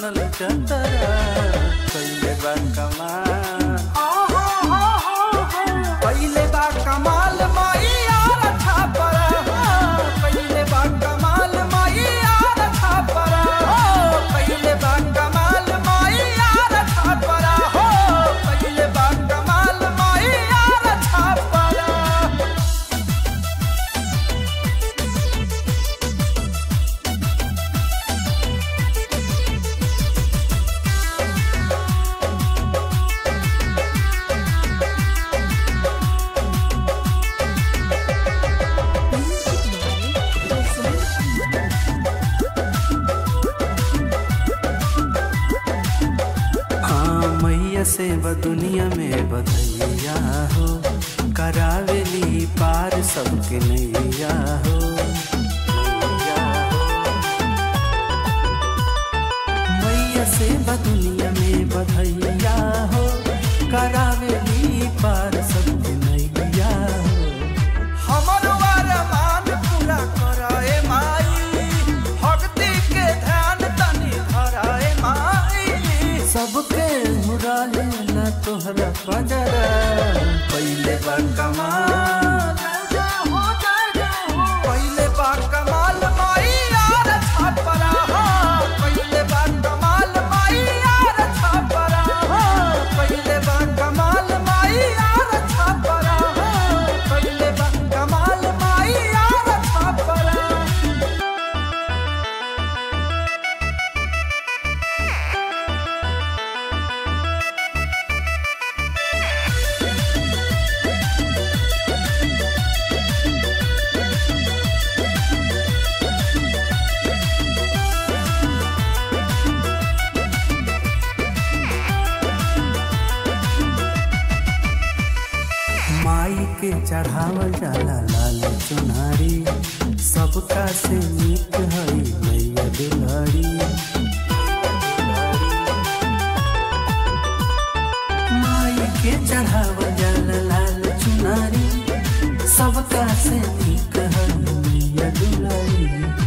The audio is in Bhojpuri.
बनल चतरा कइले बा कमाल पहिले बा कमाल माई यार छापर पहिले बा कमाल माई यार छापर पहिले बा कमाल माई यार छापर हो पहिले बा कमाल माई यार छापर हाँ मैया से ब दुनिया में बधैया हो करावेली पार सबके नैया हो नैया हो। मैया से ब दुनिया में बधैया हो करावेली पार सबके नैया हो हमर वरमान पूरा कराए माई भक्ति के ध्यान तनी धराए माई सबके मुराले न तोहरा बजरा पहिले बा कमाल पहिले बा कमाल माई यार छापरा पहिले बा कमाल माई यार छापरा पहिले बा कमाल माई यार छापरा पहिले बा कमाल माई यार छापरा माई के चढ़ावल जाला लाल चुनारी सबका से नीक हई मैया दुलारी माई के चढ़ावल जाला लाल चुनारी सबका से नीक हई मैया दुलारी